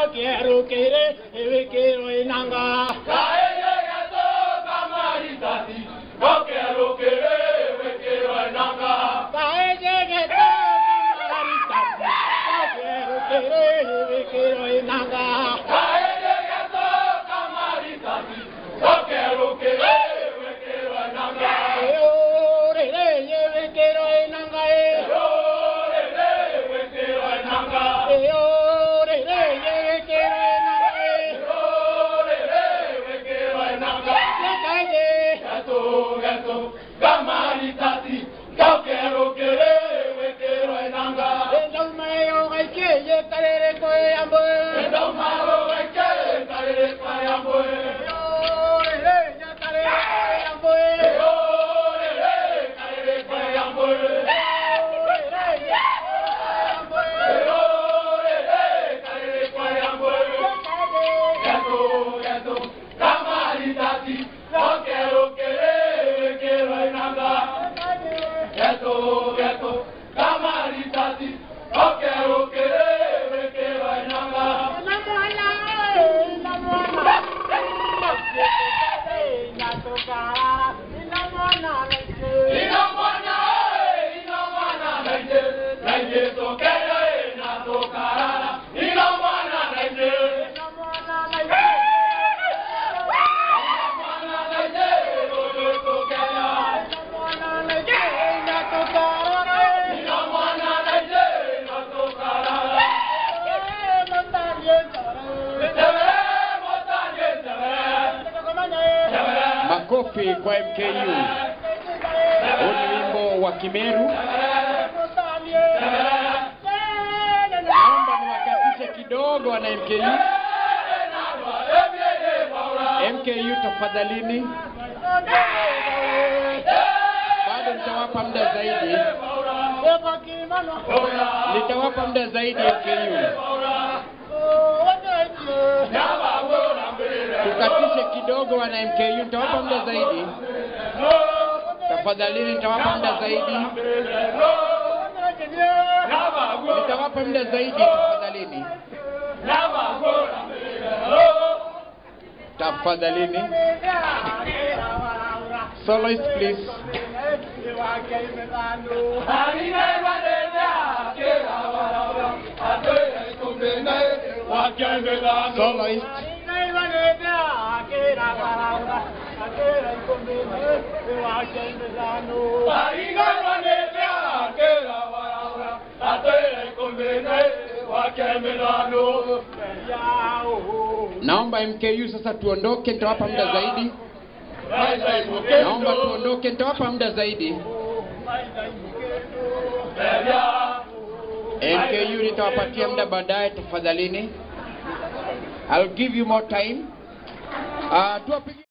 Kakerukire ewekero enanga. Kaejegeto kamaritati. Kakerukire ewekero enanga. Eorere ewekero enanga e. Eorere ewekero enanga e. Yakaje. Endaumayo gaike yekarere koe ambe. Eorere yakarere koe ambe. Makofi kwa MKU. Huu ni wimbo wa Kimeru. Naomba niwakatishe kidogo wana MKU. MKU tafadhalini, bado nitawapa muda zaidi, nitawapa muda zaidi MKU. Tukatishe kidogo wana MKU, nitawapa muda zaidi. Tafadhalini, nitawapa muda zaidi, nitawapa muda zaidi tafadhalini, tafadhalini. Soloist please. Soloist. Naomba MKU sasa tuondoke, nitawapa muda zaidi. Naomba tuondoke, nitawapa muda zaidi. MKU nitawapatia muda baadaye, tafadhalini. I'll give you more time. Uh, tuwapige